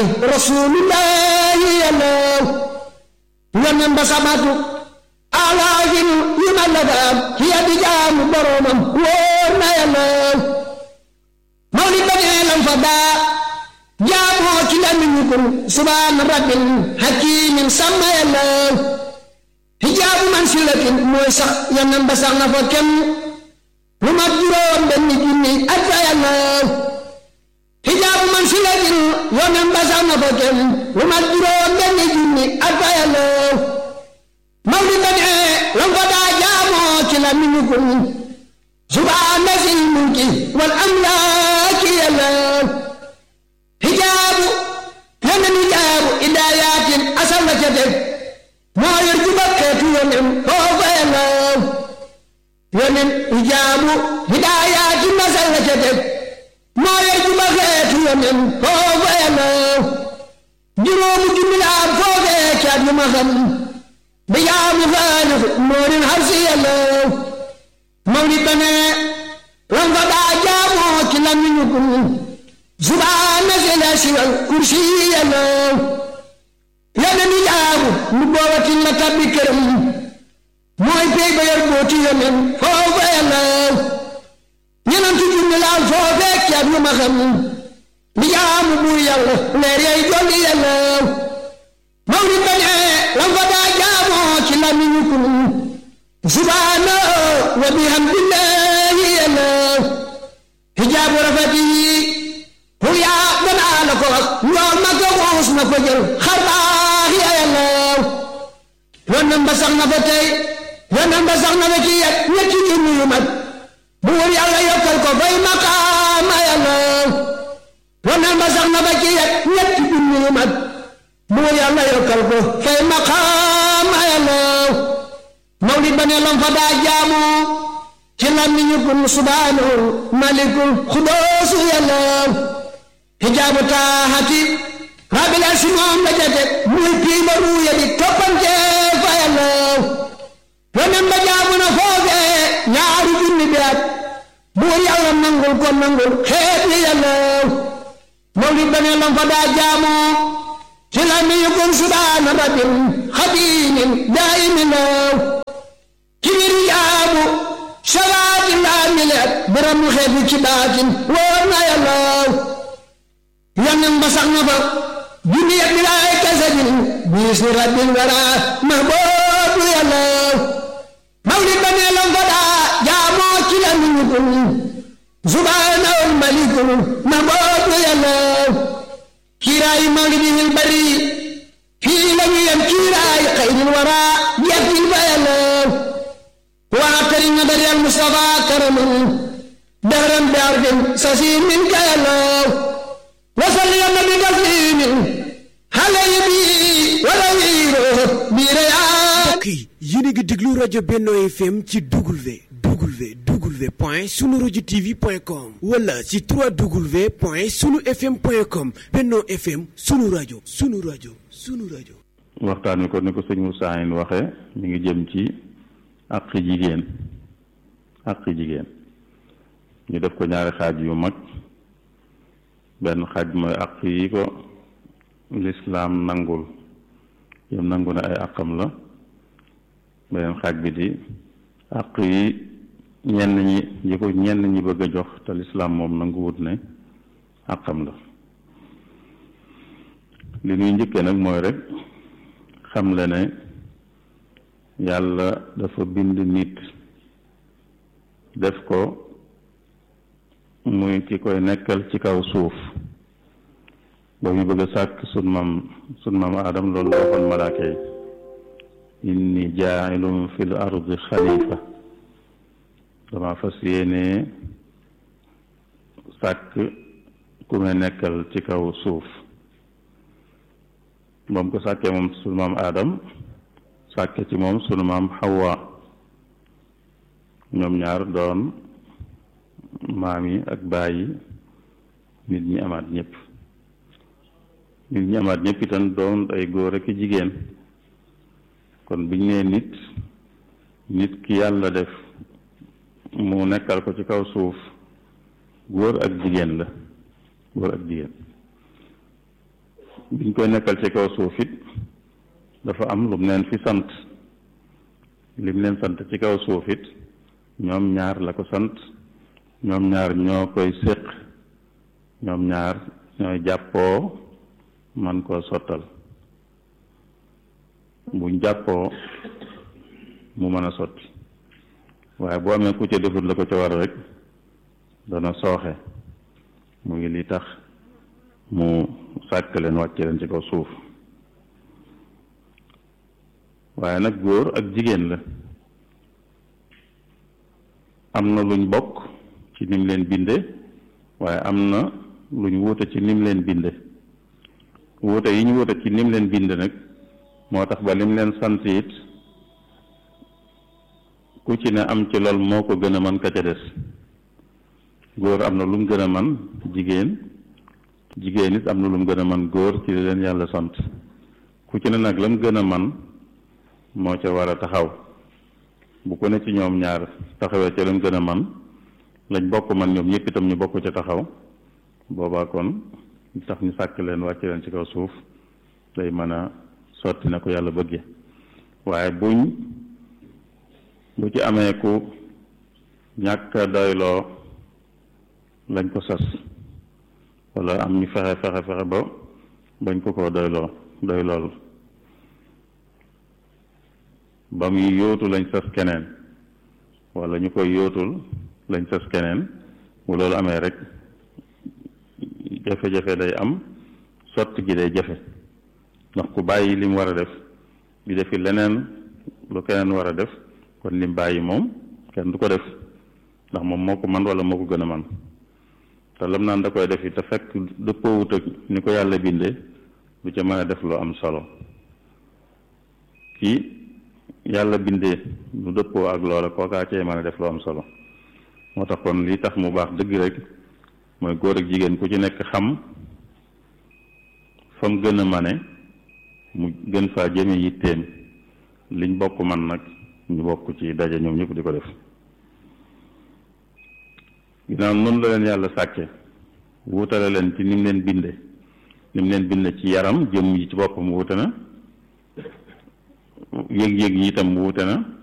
rasulullahi yàllaw yonen ba samatu alaagin yu ma la daam ci yaddi jaamu boromam wóor na yàllaw mawlid ba nee lam fa daa jaamoo ci lamiñu kun subhaana rabbin hakimin sàmma yàllaw hijaabu man silatin mooy sax yonen ba sax na fa kenn lu mat juróom benn junni at fa yàllaw hijaabu man silatin yonen ba sax na fa kenn lu mat juróom benn junni at fa yàllaw mawlid ba nee lam fa daa jaamoo ci lamiñu kun subhaana sil mulki wal amlaaki yàllaw hijaabu yonen hijaabu idaayatin asal la ca teg moo yor juba xeetu yonen foofa yàllaw yonen hijaabu hidaayatin asal la ca teg moo yor juba xeetu yonen foofa yàllaw juróomu junni la am foofee caat yu ma xam bi jaamu xaalif moorin harsi yàllaw mawlid ba ne lam fa daa jaamoo ci lamiñu kun subhaana sila siwal kursi yàllaw yonen hijaabu mu boobatin la tabbi këram mooy pey ba yor booti yonen foofa yàllaw ñenantu junni laal foofee caat yu ma xam li jaamu buur yàlla leer yay jolli yàllaw mawlid ba ne lam fa daa jaamoo ci lamiñu kun subhaana wa bihamdillahi yàllaw hijaabu rafeti pour yaa danaa la ko wax njool ma ko xuus na ko jël xar baax ya yàllaw yonen ba sax na fa tey yonen ba sax na fa ci yet ñetti junni yu mat buur yàlla yokkal ko fay maqaama yàllaw yonen ba sax na fa ci yet ñetti junni yu mat buur yàlla yokkal ko fay maqaama yàllaw mawlid ba ne lam fa daa jaamu ci làmmiñu kun subhaanahu malikul xudoosu yàllaw hijaabu taaxati rabbil arsi moom la jate muy piima ruuya di toppante fa yàllaw yonen ba jaamu na foofee ñaari junni bi at buur yàlla nangul ko nangul xeet yi yàllaw mawlid ba ne lam fa daa jaamu ci làmmiñu kun subhaana rabbil xadiimin daa'imin law ci biir jaamu salaati laa mileet biram xeetu ci baatin wóor na yàllaw yonen ba sax na fa junni yet bilaay kasajin biis ni rabbil wara mahboobu yàllaw mawlid ba nee lam fa daa jaamoo ci la miñu kun subhaanahul malikul mahboobu yàllaw kiiraayu mawlidihil bari fii la ñu yem kiiraayu xayril wara yettil fa yàllaw واعترم بدر المصطفى كرما دهرا بعرف سسيم منك يا الله وصل يا النبي تسليم علي بي ولويره بريان mbokk yi yéen a ngi déglu rajo Benno FM ci W W W point sunu rajo TV point com wala ci 3W point sunu FM point com Benno FM sunu rajo sunu rajo sunu rajo. waxtaan wi ko ni ko sëñ Moussa Ine waxee mi ngi jëm ci àqi jigéen àqi jigéen ñu def ko ñaari xaaj yu mag benn xaaj mooy àq yi ko lislaam nangul yam nangu na ay àqam la beneen xaaj bi di àq yi ñenn ñi yi ko ñenn ñi bëgg a jox te lislaam moom nanguwut ne àqam la li ñuy njëkkee nag mooy rek xam le ne yàlla dafa bind nit def ko muy ki koy nekkal ci kaw suuf ba muy bëgg a sàkk sun maam sun maam aadam loolu la waxoon malaaka yi inni jaailum fil ardi xalifa dama fas yéene sàkk ku may nekkal ci kaw suuf moom ko sàkkee moom sunu maam aadam sàkke ci moom sunu maam xawa ñoom ñaar doon maam yi ak baay yi nit ñi amaat ñëpp nit ñi amaat ñëpp itam doon ay góor ak jigéen kon biñ nee nit nit ki yàlla def mu nekkal ko ci kaw suuf góor ak jigéen la góor ak jigéen biñ koy nekkal ci kaw suuf it dafa am lu mu leen fi sant lim leen sant ci kaw suuf it ñoom ñaar la ko sant ñoom ñaar ñoo koy séq ñoom ñaar ñooy jàppoo man koo sottal buñ jàppoo mu mën a sotti waaye boo amee ku ca defut la ko ca war rek dana sooxe mu ngi li tax mu sàkk leen wàcce leen ci kaw suuf waaye nag góor ak jigéen la am na luñ bokk ci nim leen binde waaye am na luñ wuute ci nim leen binde wuute yi ñu wuute ci nim leen binde nag moo tax ba lim leen sant it ku ci ne am ci lool moo ko gën a man ka ca des góor am na lu mu gën a man jigéen jigéen it am na lu mu gën a man góor ci li leen yàlla sant ku ci ne nag la mu gën a man moo ca war a taxaw bu ko ne ci ñoom ñaar taxawee ca la mu gën a man lañ bokk man ñoom ñëpp itam ñu bokk ca taxaw boobaa kon tax ñu sàkk leen wàcc leen ci kaw suuf day mën a sotti na ko yàlla bëgge waaye buñ bu ci amee ku ñàkk doyloo lañ ko sas wala am ñu fexe fexe fexe ba bañ ko koo doyloo doylool ba muy yóotu lañ sas keneen wala ñu koy yóotul lañ sas keneen bu loolu amee rek jafe-jafe day am sotti gi day jafe ndax ku bàyyi lim war a def di defi leneen lu keneen war a def kon lim bàyyi moom kenn du ko def ndax moom moo ko man wala moo ko gën a man te lam naan da koy def te fekk dëppoowut ak ni ko yàlla bindee du ca mën a def lu am solo kii yàlla bindee lu dëppoo ak loola kookaa cee mën a def lu am solo moo tax kon lii tax mu baax dëgg rek mooy góor ak jigéen ku ci nekk xam fa mu gën a mane mu gën faa jëme yitteem liñ bokk man nag ñu bokk ci daje ñoom ñëpp di ko def ginnaaw noonu la leen yàlla sàkke wuutale leen ci nim leen binde nim leen binde ci yaram jëm yi ci boppam wuute na yëg-yëg yi itam wuute na